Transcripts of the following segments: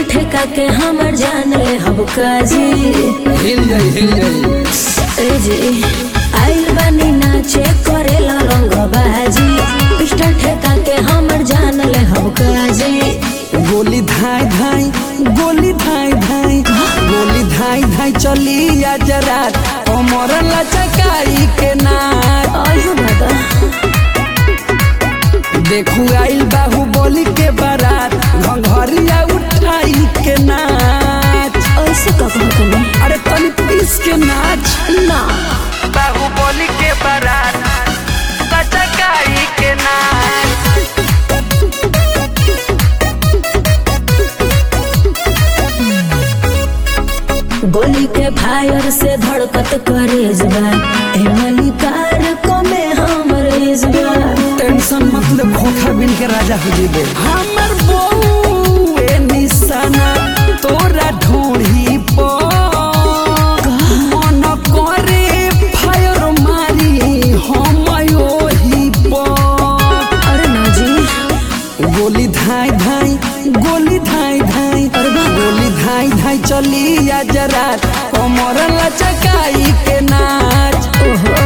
ठेका के हमर जान ले हब काजी हिल जाई हिल जाई ए जी आइल बानी नाचे करेला रंग बाजी पिस्टल ठेका के हमर जान ले हब काजी गोली धाई धाई गोली धाई धाई गोली धाई धाई चली आज रात कमर लचकाई के नाच आयु दादा देखू आइल बाहु बोली के बारात घंघरिया उठाई के नाच ऐसे कब कनी अरे तनी पीस के नाच ना बाहु बोली के बारात लचकाई के नाच गोली के फायर से धड़कत करेज बा ए मलिकार को में हमर इजबा टेंशन मतलब खोखा बिन के राजा हो जीबे हमर बहू ए निशाना तोरा ढोढ़ी पर मन करे फायर मारी हम ओही पर अरे ना जी गोली धाई धाई गोली धाई धाई गोली धाई धाई चली आज रात कमर लचकाई के नाच ओहो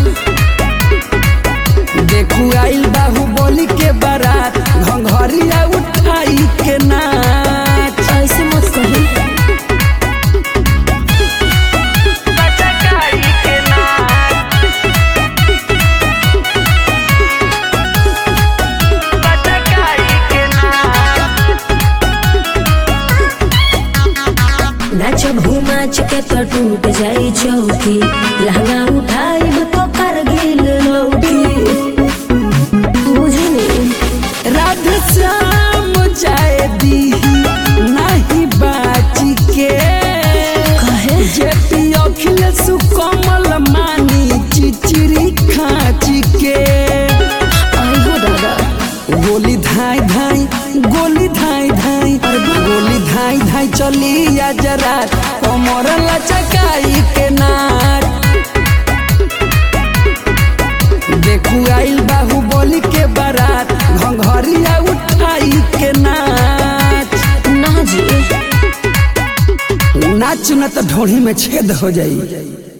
देखू आइल बाहु बोली के बारात घंघरिया उठाई के नाच ऐसे मत कही लचकाई के नाच लचकाई के नाच नाच घुमाच के तो टूट जाई चौकी लहंगा उठाई तो करगिल लौटी बुझनी राधे श्याम जाए दी नहीं बाची के कहे जेपी अखिलेश कमल मानी चिचिरी खाची के आइयो दादा गोली धाई धाई गोली धाई धाई गोली धाई धाई चली आज रात कमर लचकाई के नाच देखू आइल बाहु बोली के बारात घंघरिया उठाई के नाच ना जी नाच न तो ढोढ़ी में छेद हो जाई